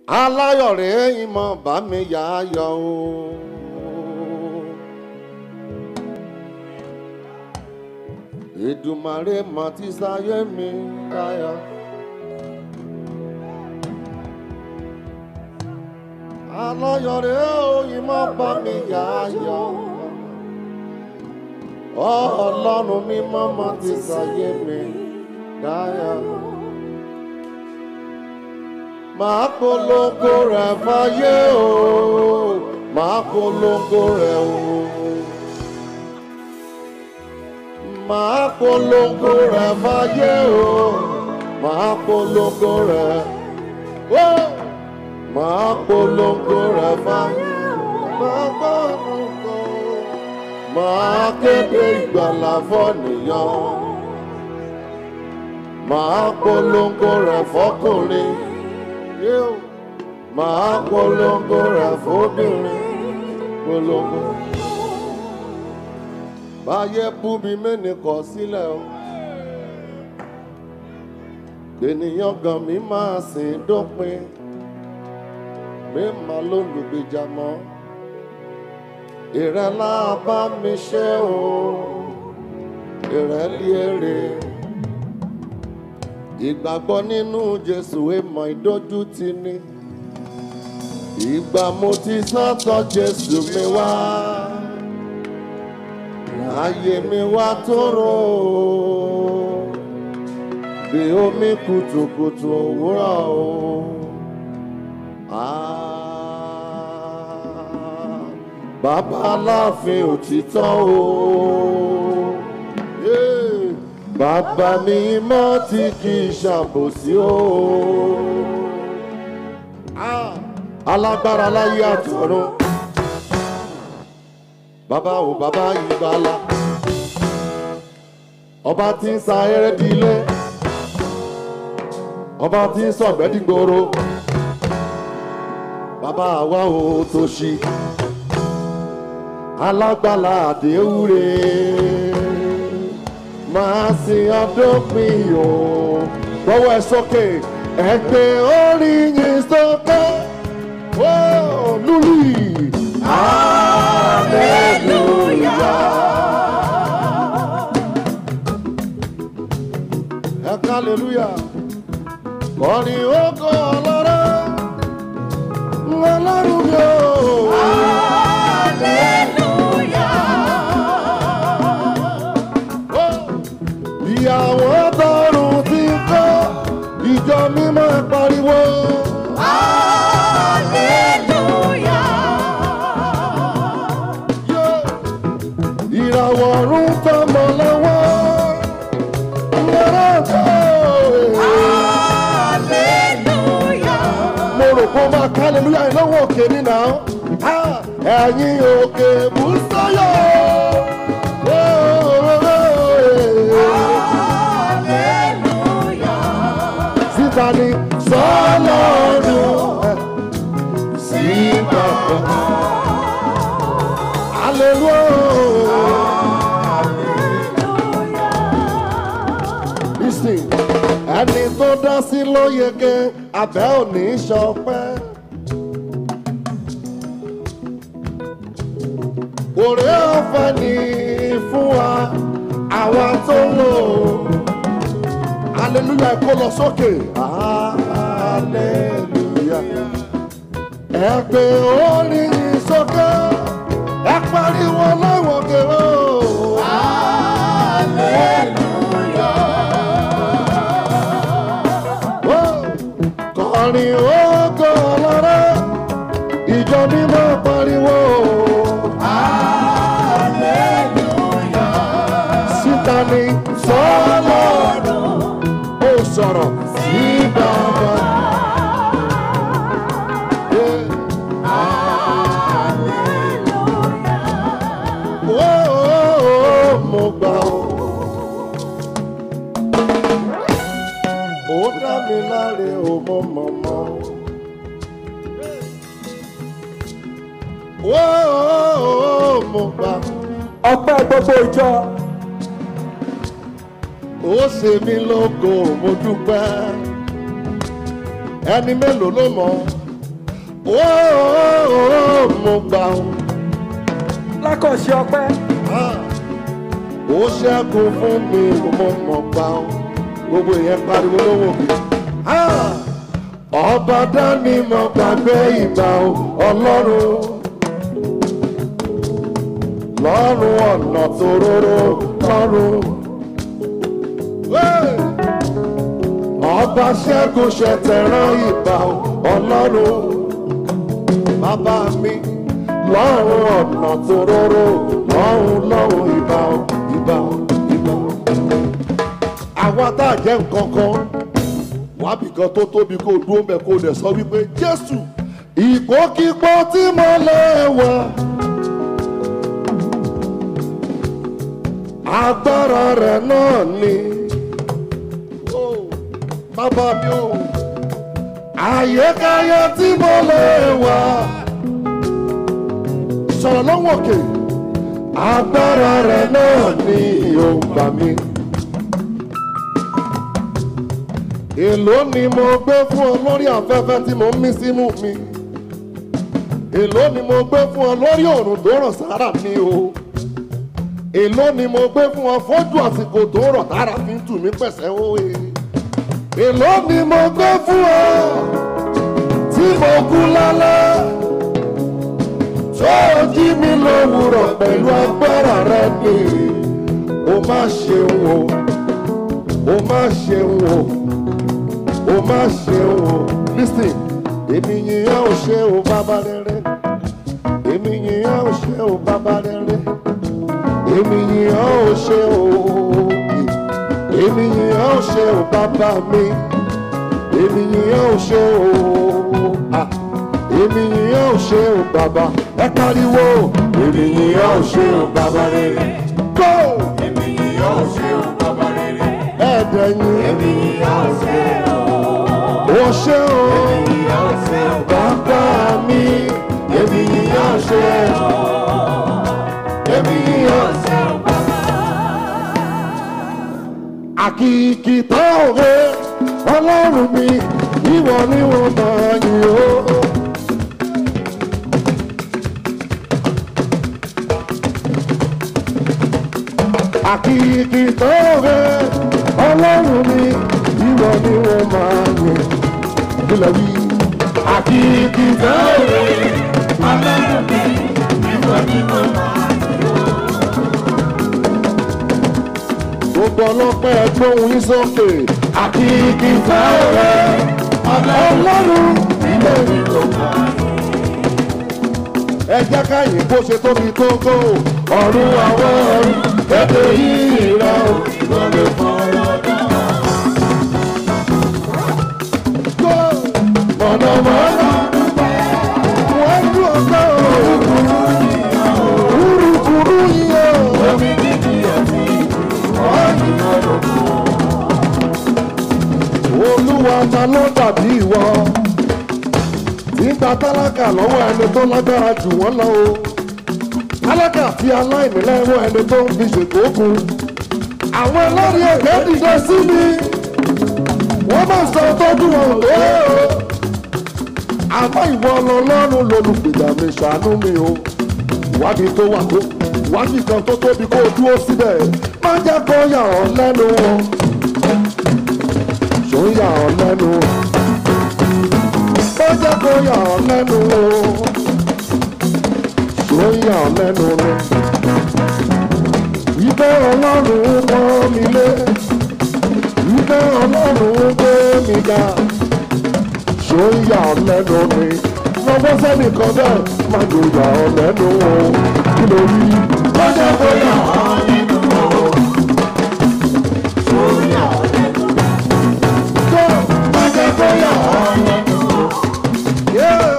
aláyọ̀ rèé ìmọ̀ bá mi yá yọ o. Èdùmàrè mà ti sáyé mi dáyà. aláyọ̀ rèé o ìmọ̀ bá mi yá yọ. ọlọ́run mímọ́ mà ti sáyé mi dáyà. Màá polongo rẹ̀ fáyé o, màá polongo rẹ̀ o. Màá polongo rẹ̀ fáyé o, màá polongo rẹ̀. o. Màá polongo rẹ̀ fáyé o, màá polongo. Màá kéde ìgbàlà fọ́nìyàn. Màá polongo rẹ̀ fọ́kùnrin yóò máa polongo rẹ̀ fóbìnrin polongo. báyé bú mi mẹ́ni kọ̀ sílẹ̀ o. ènìyàn gan mi máa sìn dópin mi máa ló lùgbìjà mọ́. ìrẹ́lá bá mi ṣe o ìrẹ́lí èrè ìgbàgbọ́ nínú jésù èèmọ̀ ìdójútì ni ìgbà mo ti sọ́tọ̀ jésù mi wá ayé mi wá tóró bí omi kùtùkùtù òwúrọ̀ o. Ah, Bàbá aláàfin òtítọ́ o. Yeah bàbá mi mọ́ tí kì í ṣàbòsí o. Ah, alágbára láyé àtọ̀run bàbá ò bàbá ìgbàlà ọba tí ń sa eré dilé ọba tí ń sọ̀gbẹ́ dìgboro bàbá àwa ò tó ṣí alágbàlá àdéhùrè máa sin ọdọ́pin o. Gbọ́wọ́ ẹ sókè, ẹ gbé orí yín sókè. Ó lùlì. Ẹ ká hallelujah. Kọrin oko ọlọ́rọ̀. Ọlọ́run mi o. Ó ìyàwó tọrùn ti ń kọ́ ìjọ mímọ́ pariwo. Yé! ìràwọ̀ ọ̀run tọmọ lọ́wọ́. Yàrá tó mo rò pé ó máa ká hallelujah yìí lọ́wọ́ òkè ní nà án. Ẹ̀yin òkè bùsọ̀yọ̀. Síta ni sọ́lọ́run sí bàbá. Hallelujah. Listen, ẹni tó dá sí ló yege abẹ́ òní ṣọpẹ́. Òré ọ̀fẹ́ ni fún wa àwa tó lò ó. Hallelujah kó lọ sókè. Hallelujah. Ẹ pé orin yìí sókè. Ẹ pariwo láwọn kèrò. Kọrin ogo ọlọ́rọ̀. Ìjọ mímọ́ pariwo. Síta ni sọ́lọ́run ó sọ̀rọ̀ sí bàbá. Ó, ó, ó, mo gbà ó. Ó dá mi láre ó mọ mọ̀mọ́. Ó, ó, ó, mo gbà. ọpẹ́ gbogbo ìjọ Ó ṣe mí lógo mo dúpẹ́. Ẹni mélòó ló mọ̀? ó mo gbà ó. lákọ̀ọ́ṣe ọpẹ́ ó ṣẹ́kù fún mi mo mọ̀ gbà ó. gbogbo ìyẹn pariwo lówó kì ọba dání mo gbàgbé ìgbà ó ọlọ́run lọ́rùn ọ̀nà tòróró lọ́rùn. Hey! ọba ṣẹ́gun ṣẹ̀tẹ̀rán ìbà ọlọ́run bàbá mi lọ́run ọ̀nà tòróró lọ́run lọ́run ìbà ìbà ìbà. àwa tá a jẹ́ nǹkan kan wábì kan tó tóbi kó dúró mẹ́ kó dẹ̀ sọ wípé jésù ìgbókígbó tí mo lè wà. agbára rẹ̀ náà ni bàbá mi ò àyíkáyé tí mo lè wà sọ̀rọ̀ lọ́wọ́ òkè agbára rẹ̀ náà ni òǹgbà mi. èló ni mo gbé fún ọ lórí afẹ́fẹ́ tí mo ń mí sínú mi èló ni mo gbé fún ọ lórí òrùn tó rọ̀ sára mi o èló ni mo gbé fún ọ fójú àsìkò tó rọ̀ tára fi ń tù mí pẹ̀sẹ̀ òye èló ni mo gbé fún ọ tí mo kú lálẹ́ tó jí mi lówùrọ̀ pẹ̀lú agbára rẹ ni o má ṣeun o o má ṣeun o o má ṣeun o listen èmi yìnyín ò ṣe o bàbá rere èmi yìnyín ò ṣe o bàbá rere èmi yìnyín ò ṣe o èmi yìnyín ò ṣe o bàbá mi èmi yìnyín ò ṣe o ah, èmi yìnyín ò ṣe o bàbá ẹ pariwo èmi yìnyín ò ṣe o bàbá rere go Èmi ni yóò ṣe o bàbá rere. ẹ̀ẹ́dẹ̀yìn Èmi ni yóò ṣe o. ò ṣe o Èmi ni yóò ṣe o. bàbá mi èmi yìnyín ò ṣe o èmi yìnyín ò ṣe Ṣé o bàbá? àkìkì tó òwe ọlọ́run mi ìwọ ni wọ́n máa yìn ó. àkìkì tó òwe ọlọ́run mi ìwọ ni wọ́n máa yìn. kílẹ̀ wí. àkìkì tó òwe Ọlọ́run mi, ìwọ ni mo máa gbogbo ọlọ́pẹ́ gbóhùn yín sókè. àkìkì tó òwe ọlọ́run ìwọ ni wọ́n máa ẹ jẹ́ káyìn bó ṣe tóbi tó gò ọ̀run àwọn ọ̀run kéde yìí rà ó lọ́lẹ̀ fọwọ́ dá. Go! mọ̀nàmọ́ná wọ́n dún ọ̀gá o kúrúkúrú yìí o omi dídì àti ọ̀yìn ọ̀dọ̀kọ̀. olúwa ta ló dàbí ìwọ nígbà tálákà lọ́wọ́ ẹni tó lágbára jù wọ́n lọ o tálákà fi aláìní lẹ́wọ́ ẹni tó ń fi ṣètò òkun àwọn ẹlẹ́rìí ẹ̀gbẹ́ dìde sí mi wọ́n máa sọ tọ́jú wọn tó o àmọ́ ìwọ ọlọ́run lolùgbèjà mi ṣàánú mi o ìwádìí tó wà tó ìwádìí kan tó tóbi kó o dúró síbẹ̀ má jẹ́ kó yà ọ́ lẹ́nu o ṣó ń yà ọ́ lẹ́nu o ó jẹ́ kó yà ọ́ lẹ́nu o ṣó ń yà ọ́ lẹ́nu ni. Ìfẹ́ ọlọ́run pọ́n mi lé, ìfẹ́ ọlọ́run gbé mi ga, ṣó ń yà ọ́ lẹ́nu ni. Lọ́wọ́ sẹ́nìkan bẹ́ẹ̀ má jò yà ọ́ lẹ́nu o, kí ló rí? Ó jẹ́ kó yà ọ́ lẹ́nu o. Ṣó ń yà ọ́ lẹ́nu o. Má jẹ́ kó yà ọ́ lẹ́nu o. Yeah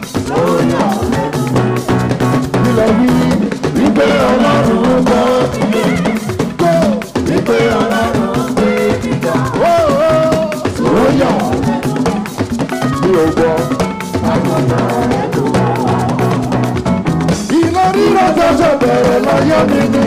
ilẹ̀ wí wípé ọlọ́run gbọ́ gbọ́ wípé ọlọ́run gbé gíga. ó yà mí ò gbọ́. iná rírọ̀ ṣẹ̀ṣẹ̀ bẹ̀rẹ̀ láyé mi ni.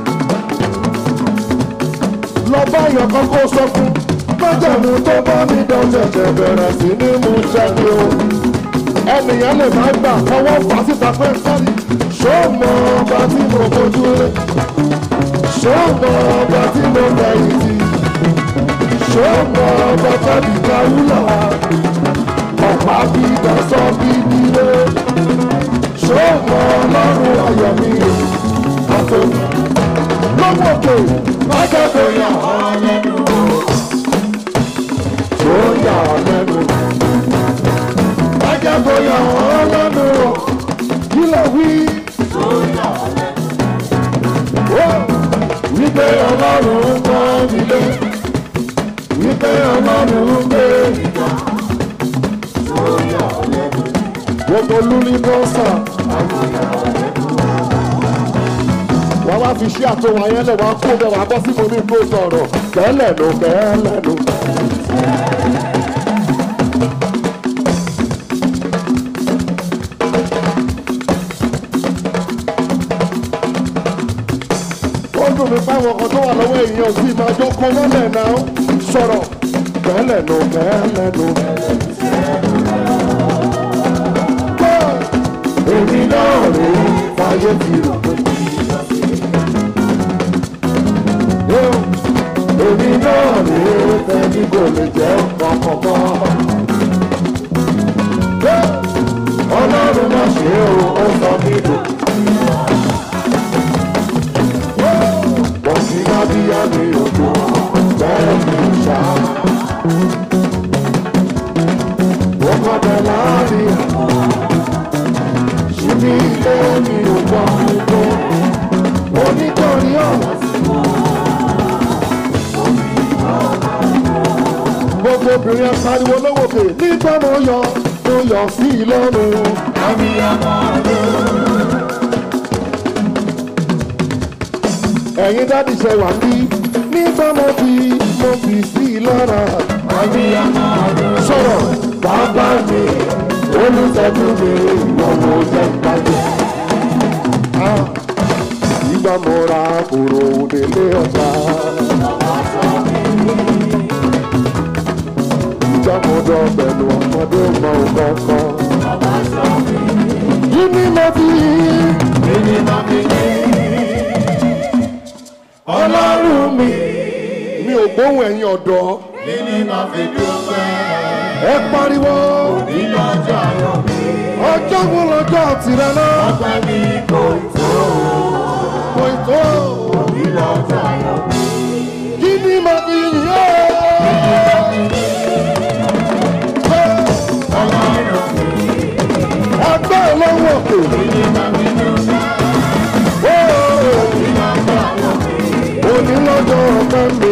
lọ bá yọkan kó sọ fún májàmú tó bá mi dán ṣẹ̀ṣẹ̀ bẹ̀rẹ̀ sí ní mú ṣẹ́ni o. ẹnìyàn lè má gbà kọ́wọ́ fà síta pé sọ́ọ̀rì ṣó mọ ọba tí mo fojú rẹ̀ ṣó mọ ọba tí mo fẹ̀yìntì ṣó mọ ọba tàbí káwúlà ọ̀pá bí dasọ́ bí dílé ṣó mọ ọlọ́run ayọ̀ mi àtòkù lọ́wọ́ òkè mákẹ́kọ̀ọ́ yà ọ́ lẹ́nu tó yà ọ́ lẹ́nu mákẹ́kọ̀ọ́ yà ọ́ lẹ́nu kí ló wí. Ó, wípé ọlọ́run ń kọ́ mi lé wípé ọlọ́run ń gbé ìgbà gbogbo lúlí bọ́sà wọ́n wá fi ṣí àtọwọ́ ayé lẹ̀ wọ́n kó bẹ́ẹ̀ wá bọ́ sí mo ní kó sọ̀rọ̀ kẹ́lẹ̀ ló kẹ́lẹ̀ ló. ó dùn mí fáwọn ọkọ̀ tó wà lọ́wọ́ èèyàn sí máa jọ kọ́ mọ́lẹ̀ náà sọ̀rọ̀ kẹ́lẹ̀ ló kẹ́lẹ̀ ló. èmi náà rí fàyè fi rò pé. èmi náà rí fẹ́ni kò lè jẹ́ kọ̀kọ̀kọ̀. ọlọ́run má ṣe o ó sọ mí lò. wọ́n ti má bí yá mi òkú bẹ́ẹ̀ ni ṣá. wọ́n kọ́ bẹ̀ láàrin àwọn ṣíbí ilé mi ò gbọ́ gbogbo onítorí ọ̀rọ̀ sí gbogbo obìnrin apariwo lówókè nígbà mo yọ mo yọ sí i lọ́rùn. ẹ̀yin dádì ṣe wà ní nígbà mo fi mo fi sí i lọ́ra. sọ̀rọ̀ bàbá mi olùtọ́jú mi ìwọ mo jẹ́ ìbàjẹ́. ìgbà mo ra kòrò délé ọjà. ìgbà mo dọ̀ pẹ̀lú ọmọdé mọ kọ̀ọ̀kan. kí ni mo fi ọlọ́run mi. mi ò gbóhùn ẹ̀yin ọ̀dọ́. ẹ pariwo. ọjọ́ wo lọ́jọ́ tirẹ̀ náà. kò tó. kí ni mo fi yìn ọ́. ẹgbẹ́ olówó òkè. òní lọ́jọ́ ọ̀pẹ́ mi.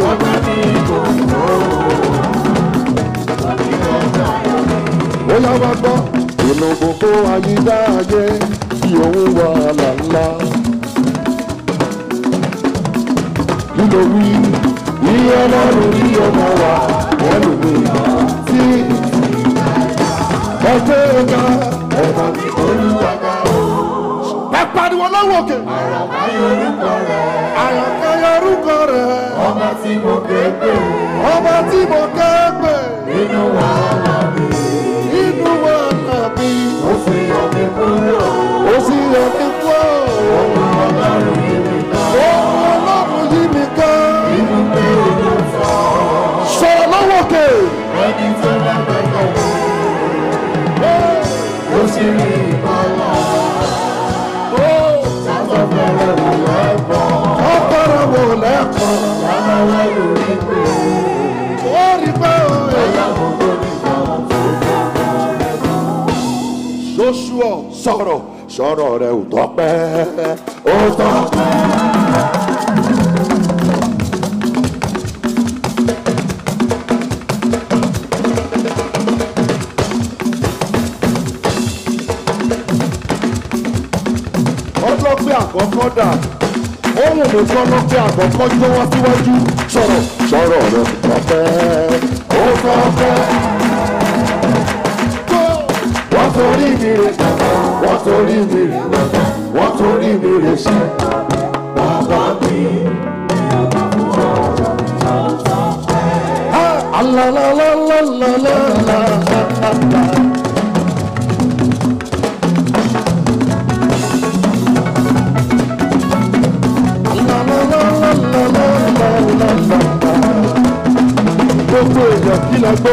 ó yá wá gbọ́. inú gbogbo àyíká ayé tí òun wà lálá. kí ló wí? iye ọlọ́run ní ọmọ wa pẹ̀lú mi tí ẹgbẹ́ ọ̀gá ọ̀gá mi olúwaga o. ẹ pariwo lọ́wọ́ òkè. àyànká yorùkọ rẹ̀. Ọba tí mo ké pè ọba tí mo kẹ́ pè nínú wàhálà mi, inú wa nàbí. ó fi yọ mí kúrò. ó sì yọ mí kú. Ọlọ́run yìí mi ká, ohun ọlọ́run yí mi ká. inú pé inú fọ́. sọ̀rọ̀ lọ́wọ́ òkè. Ẹni tó lágbàgbọ́ ó sì rí ìbálá. Sátọ̀ fẹ́rẹ̀ wò lẹ́bọ̀. ọ̀pọ̀rọ̀ wò lẹ́kọ̀ọ́. Lábáwá lórí pé ó rí pé ó yẹ. ìyàwó tó ní kan tó Joshua sọ̀rọ̀ sọ̀rọ̀ rẹ̀ ò tọ́pẹ́ ó tọ́pẹ́. ọlọ́pẹ́ àkọ́kọ́ dà ohun mi kọ́ lọ́pẹ́ àkọ́kọ́ jó wá síwájú sọ̀rọ̀ sọ̀rọ̀ rẹ̀ ò tọ́pẹ́ ó tọ́pẹ́ wọ́n torí mi rè wọ́n torí mi rè wọ́n torí mi rè sí bàbá mi. Ah, alalalalala.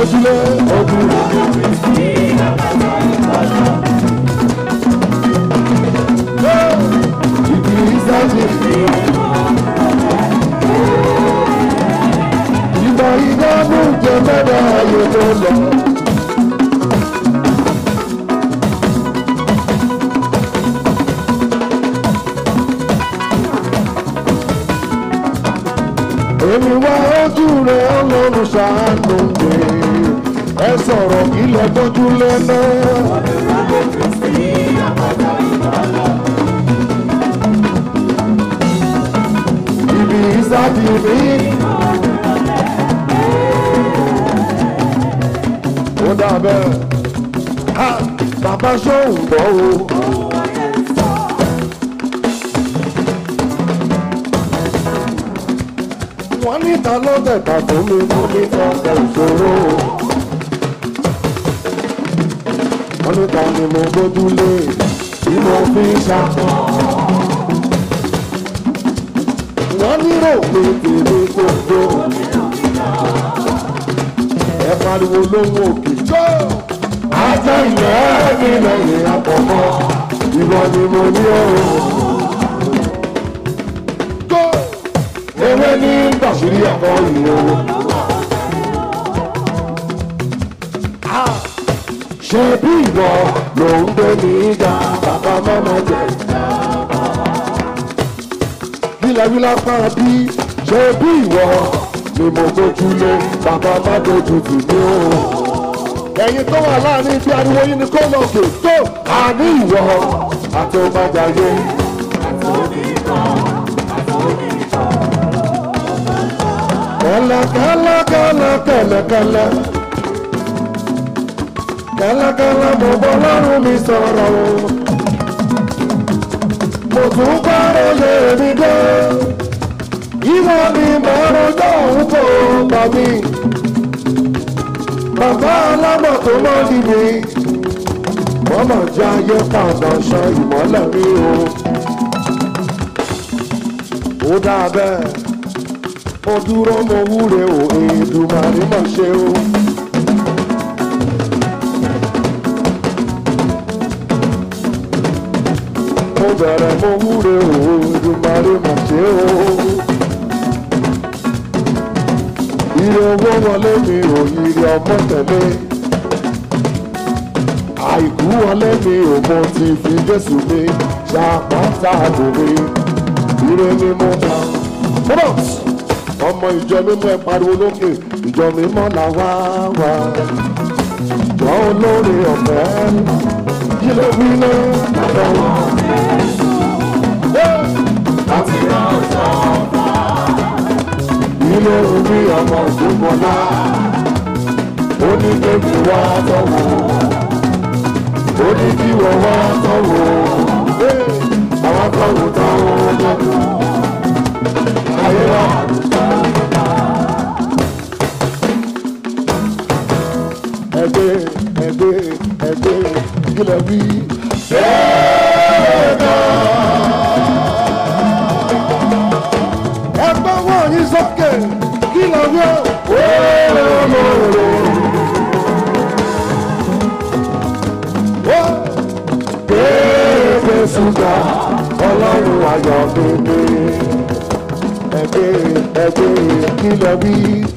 gbójúlé ogun. Ibi ìsájì. Ìgbà ìdánù jẹ mẹ́ta ayé tó lọ. Èmi wá ojú rẹ̀ ọlọ́run ṣàánú mi. Ẹ sọ̀rọ̀ ilẹ̀ gbójúlé náà. Ibi ìsájì mi. Ó dàbẹ̀. Ha! Bàbá ṣóhùn gbọ́ o. Wọ́n ní ta ló tẹ̀ka fún mi mú ní ọ̀pọ̀ ìṣòro. Wọ́n ní ta ni mo gbójúlé tí mo fi ń ṣàkọ́. Wọ́n nírò pé tèmi kò tó. Ẹ pariwo lóhùn òkè. Jó! Ajá ìyá mi lẹ́yìn àpọ̀mọ́. Ìwọ ni mo ní ọ̀rọ̀. Jó! Ewé ní gbàsírí ẹ̀kọ́ ìyẹ̀wò. Ṣé bí ìwọ ló ń gbé ní ìjà bàbá mọ́mọ́ jẹ? Bílẹ̀ lápá bí ṣé bí ìwọ ni mo gbójúlé bàbá má dojú tì mí o. Ẹ̀yin tó wà láàrin bí ariwo yín ni kó lọ kè tó àní ìwọ àti ọmọdéayé. Kẹ́lẹ́ kẹ́lẹ́ kẹ́lẹ́ kẹ́lẹ́ kẹ́lẹ́. Kẹ́lẹ́kẹ́lẹ́ mo bọ́ lọ́rùn mi sọ̀rọ̀ o. Mo tún gbọ́rọ̀ lé mi dé. Ìwọ ni mo rojọ́ òun kò gbà mí. Bàbá alámọ̀ tó mọ́ níbi. Mọ́mọ́ jẹ́ ayé padà ṣan ìmọ́lẹ̀ mi o. Ó dáa bẹ́ẹ̀. Mo dúró mo wúre o, Èdùmàrè mọ̀ ṣe o. mo bẹ̀rẹ̀ mo wúre o ìdùnmọ̀rẹ́ mà ṣe o. Ire owó wọlé mi ò ire ọmọ tẹ̀lé. Àìkú wọlé mi ò mo ti fi Jésù mi ṣàpáta àbò mi. Ire ni mo bá. Bọ́dọ̀t ọmọ ìjọ mímọ́ ẹ pariwo lókè ìjọ mímọ́ là wá wá. Ìjọ olóore ọ̀fẹ́ kí ló wí náà lọ́wọ́ láti ránṣọ ọba. Ilé orí ọmọ òṣùpọ̀lá, ó ní kéèkì wá tọ́wọ́, ó ní kí wọ́n wá tọ́wọ́, àwọn tọ́wọ́ táwọn ọmọdé. Ayé wa. Ẹgbẹ́ ẹgbẹ́ ẹgbẹ́ ìgbìlẹ̀ bí. Bẹ́ẹ̀ náà. ẹgbẹ́ wọn yín sókè kí lọ rí o. Kéèké ṣúgà ọlọ́run ayọ̀ bèbè ẹgbẹ́ ẹgbẹ́ kí lọ rí.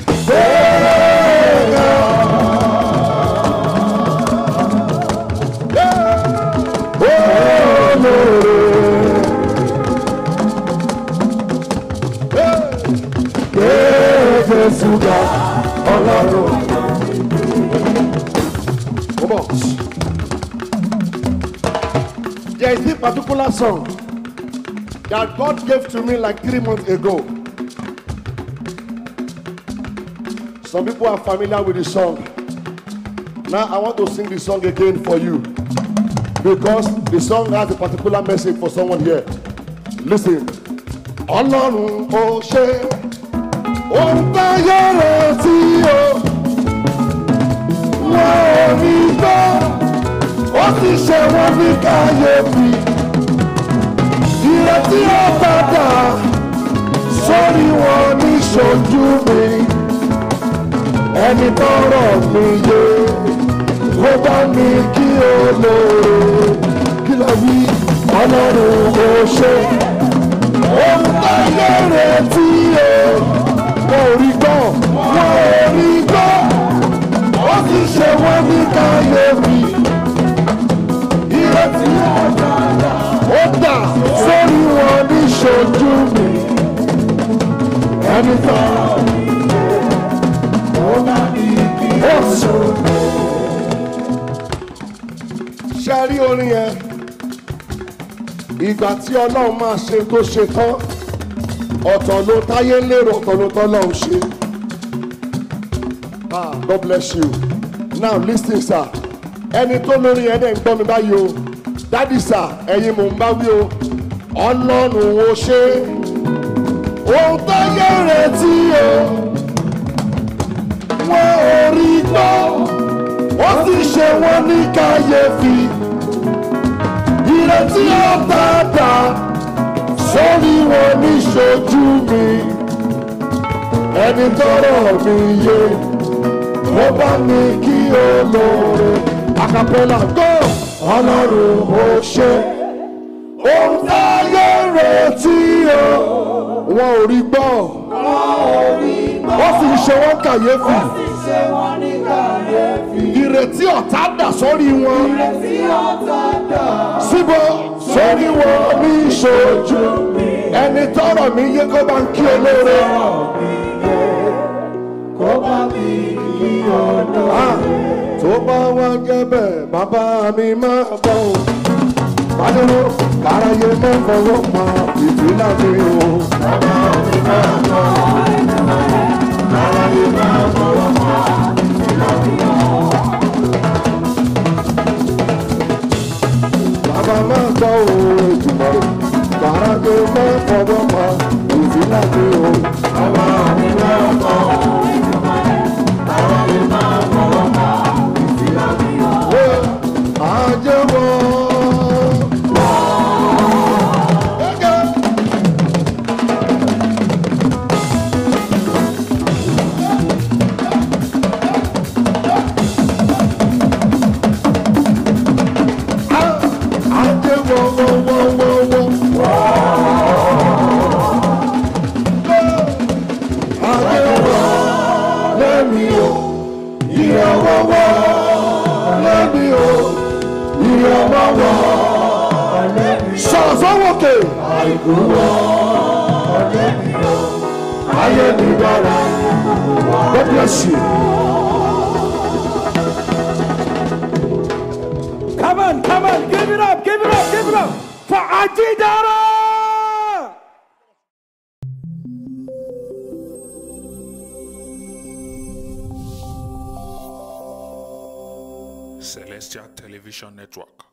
Kéèké ṣúgà ọlọ́run. Come on. There is this particular song that God gave to me like three months ago. Some people are familiar with the song. Now I want to sing the song again for you because the song has a particular message for someone here. Listen. Ọlọ́run ó ṣe ohun táyé rẹ̀ tí o wọ́n ò ní gbọ́ ó sì ṣe wọ́n ní káyéfì ìrètí ó padà sórí wọn ní ṣojú mi ẹni tọrọ mi yé ó bá mi kí olóore kí ló wí ọlọ́run ó ṣe ohun táyé retí o wọn ò rí gbọ́ wọn ò rí gbọ́ ó sì ṣe wọ́n ní káyéfì ìrètí ó dà sórí wọn ní ṣojú mi ẹni tọrọ ó sùn. ṣe rí orin yẹn ìgbà tí ọlọ́run máa ṣe tó ṣe tán ọ̀tọ̀ ló táyé lérò ọ̀tọ̀ ló tọ́lọ́run ṣe. Ah, God bless you. Now listen sir. Ẹni tó lórí yẹn dẹ̀ ń gbọ́ mi báyìí o. Dádì sir, ẹ̀yin mò ń bá wí o. Ọlọ́run ò ṣe. Ohun táyé retí o. Wọ́n ò rí gbọ́. Ó sì ṣe wọ́n ní kàyéfì. Ìrètí ọ̀tàdà sórí wọn ní ṣojú mi. Ẹni tọrọ mi yé ó bá mi kí olóore acapella go ọlọ́run ó ṣe ohun táyé retí o wọn ò rí gbọ́ wọ́n sì ṣe wọ́n kàyéfì ìrètí ọ̀tá dà sórí wọn síbò sórí wọn ní ìṣojú ẹni tọrọ mi yé kó bá ń kí olóore. Ah, tó bá wá jẹ́ bẹ́ẹ̀ bàbá mi máa bọ̀ ọ́ pàdánù káráyé má fọwọ́ pa ìpínlẹ̀ mi o. bàbá mi máa bọ̀ ọ́ káráyé má fọwọ́ pa ìpínlẹ̀ mi o. bàbá máa gbọ́ òun ìjùmọ̀ káráyé má fọwọ́ pa ìpínlẹ̀ mi o. bàbá mi máa bọ̀ ọ́. Ajẹ́wọ́. Ajẹ́wọ́ wọ́wọ́wọ́wọ́. Ajẹ́wọ́ lẹ́mi o, ìrànwọ́wọ́ lẹ́mi o ìrànlọ́wọ́ sọ̀sọ́wọ́kè. àìkúwọ́ ọjọ́ mi ò ayé mi dára. God bless you. Come on, come on, give it up, give it up, give it up for Ajidara! Celestial Television Network.